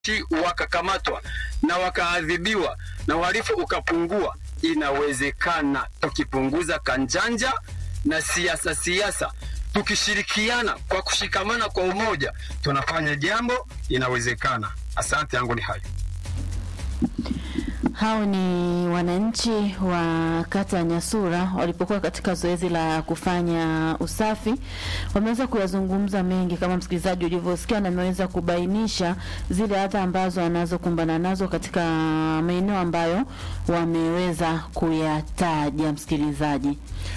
wananchi wakakamatwa na wakaadhibiwa na uhalifu ukapungua, inawezekana tukipunguza kanjanja na siasa siasa, tukishirikiana kwa kushikamana kwa umoja, tunafanya jambo, inawezekana. Asante yangu ni hayo. Hao ni wananchi wa kata ya Nyasura walipokuwa katika zoezi la kufanya usafi. Wameweza kuyazungumza mengi kama msikilizaji ulivyosikia, na ameweza kubainisha zile adha ambazo wanazokumbana nazo katika maeneo ambayo wameweza kuyataja. Msikilizaji,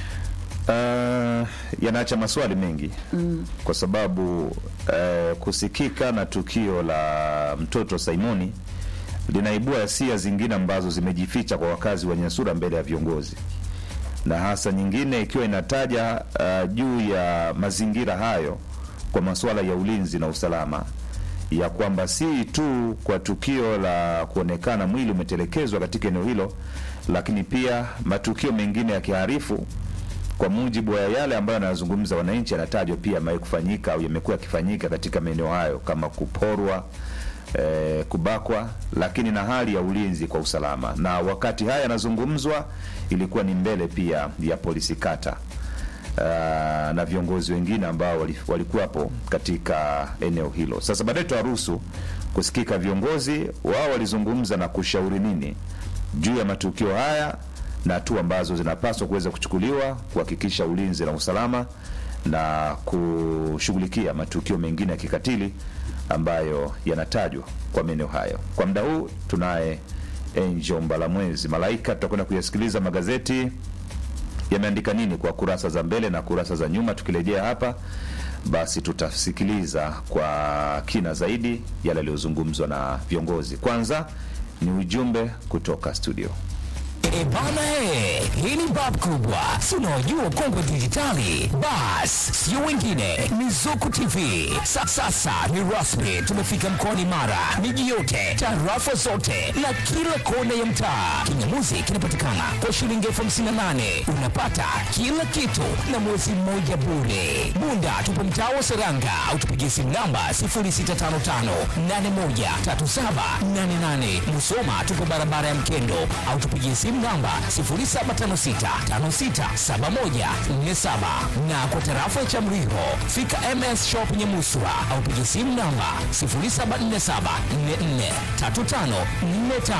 Uh, yanaacha maswali mengi mm. kwa sababu uh, kusikika na tukio la mtoto Simoni linaibua hisia zingine ambazo zimejificha kwa wakazi wa Nyasura mbele ya viongozi, na hasa nyingine ikiwa inataja uh, juu ya mazingira hayo kwa masuala ya ulinzi na usalama, ya kwamba si tu kwa tukio la kuonekana mwili umetelekezwa katika eneo hilo, lakini pia matukio mengine ya kiharifu kwa mujibu wa yale ambayo anayazungumza wananchi, yanatajwa pia yamewahi kufanyika au yamekuwa yakifanyika katika maeneo hayo kama kuporwa, eh, kubakwa, lakini na hali ya ulinzi kwa usalama. Na wakati haya yanazungumzwa, ilikuwa ni mbele pia ya polisi kata uh, na viongozi wengine ambao wali- walikuwapo katika eneo hilo. Sasa baadaye tutawaruhusu kusikika viongozi wao walizungumza na kushauri nini juu ya matukio haya na hatua ambazo zinapaswa kuweza kuchukuliwa kuhakikisha ulinzi na usalama na kushughulikia matukio mengine ya kikatili ambayo yanatajwa kwa maeneo hayo. Kwa muda huu tunaye Angel Mbalamwezi Malaika, tutakwenda kuyasikiliza magazeti yameandika nini kwa kurasa za mbele na kurasa za nyuma. Tukirejea hapa, basi tutasikiliza kwa kina zaidi yale yaliyozungumzwa na viongozi. Kwanza ni ujumbe kutoka studio. E bana he, hii ni bab kubwa, si unaojua kongwe dijitali. Bas, sio wengine, ni Zuku TV. Sa, sasa ni rasmi, tumefika mkoani Mara, miji yote, tarafa zote na kila kona ya mtaa. Kinyamuzi kinapatikana kwa shilingi elfu hamsini na nane unapata kila kitu na mwezi mmoja bure. Bunda tupo mtaa wa Seranga au tupigie simu namba 0655813788. Musoma tupo barabara ya Mkendo au tupigie simu namba 0756567147 na kwa tarafa ya Chamriho fika MS Shop Nyamuswa au pigie simu namba 0747443545